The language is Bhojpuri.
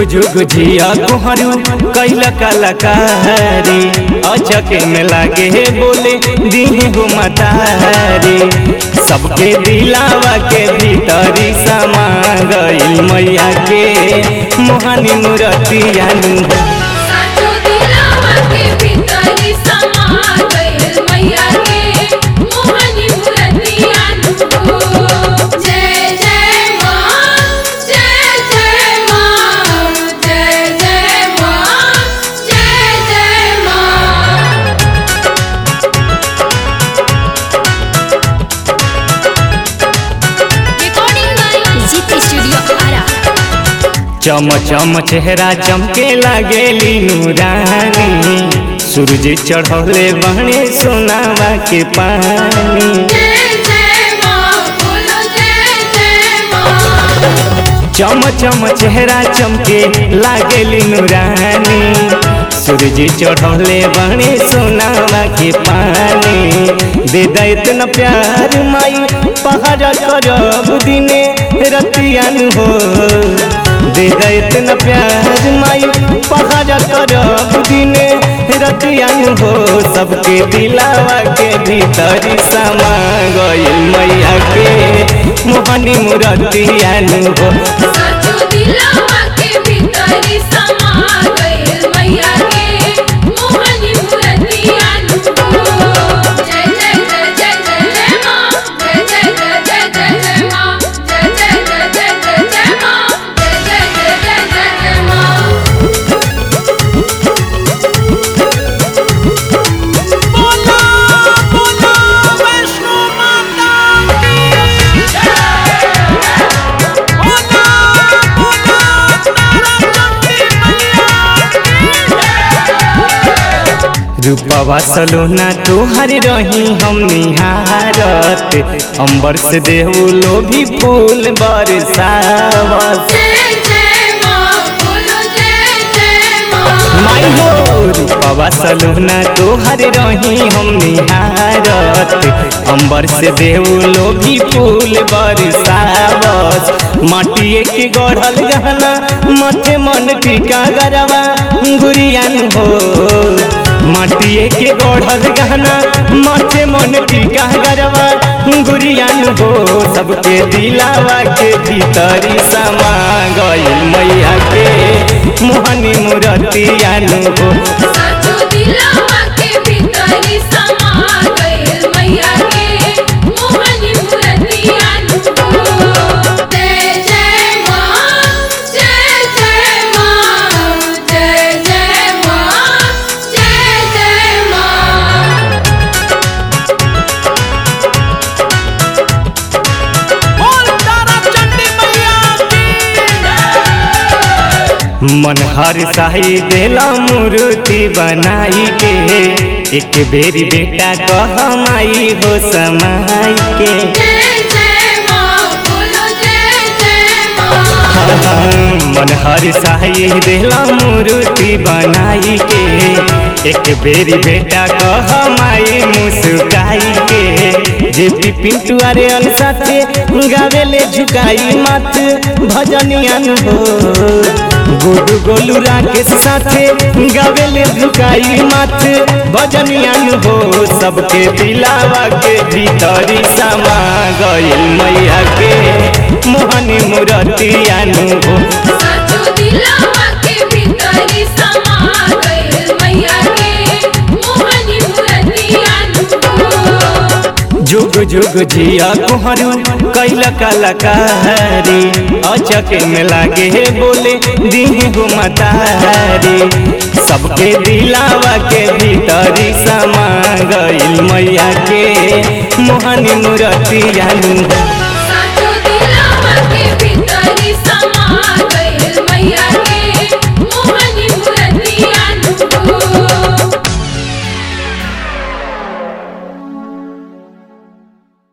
जुग जिया कोहरू कैल कलाकारी अचके में लागे बोले दीहे हो मतारी सबके दिलावा के भीतरी समा गइल मैया के मोहनी मूर्तिया साचो दिलावा के भीतरी समा गइल मैया के मोहनी मूर्तिया नु जय जय मां जय जय मां जय जय मां जय जय मां recording by Jeeti studio Ara चम चम चेहरा चमके लागेली नूरानी सूरज चढ़ौले बहने सोनावा के पानी जय जय मां बोलो जय जय मां चम चम चेहरा चमके लागेली नूरानी सूरज चढ़ौले बहने सोनावा के पानी दे दे इतना प्यार माई पहाड़ करब दिने रतियान हो दे दे इतना प्यार माई पहाड़ करब दिने रतियान हो सबके दिलावा के भीतर समा गइल मैया के मोहनी मूर्तियान हो साचो दिलावा के भीतरी समा गइल मैया के मोहनी मूर्तिया नु जय जय जय जय जय जय मां जय जय जय जय जय जय मां जय जय जय जय जय जय मां जय जय जय जय जय जय मां रूपवा सलोना तोहर रही हम निहारत अंबर से देहू लो भी फूल बरसावत जय जय मां बोलो जय जय मां माई हो रूपवा सलोना तोहर रही हम निहारत अंबर से देहू लो भी फूल बरसावत माटिए के गढ़ल गहना मथे मन टीका गरवा गुरियान हो माटिए के गढ़ल गहना माथे मन टीका गरवा गुरियान हो सबके दिलावा के भीतरी समा गइल मैया के मोहनी मूर्तियान हो साचो दिलावा के भीतरी समा गइल मैया के मोहनी मूर्तिया नु जय जय मां जय जय मां जय जय मां जय जय मां मन हर साही देला मूर्ति बनाई के एक बेरी बेटा कहमाई हो समाई के जय जय मां बोलो जय जय मां मन हर साही देला मूर्ति बनाई के एक बेरी बेटा कहमाई मुस्काई के जे पी पिंटू अरे अन साथे गावेले झुकाई माथ भजनियान हो गोलू गोलू राकेश साथे गावेले झुकाई माथ भजनियान हो सबके दिलावा के भीतरी समा गइल मैया के मोहनी मूर्तियान हो साचो दिलावा के भीतरी समा गइल मैया के मोहनी मूर्तिया नु जुग जुग जिया कोहरू कैल कलाकारी अचके में लागे बोले दीहे हो मतारी सबके दिलावा के भीतरी समा गइल मैया के मोहनी मूर्तियान साचो दिलावा के भीतरी समा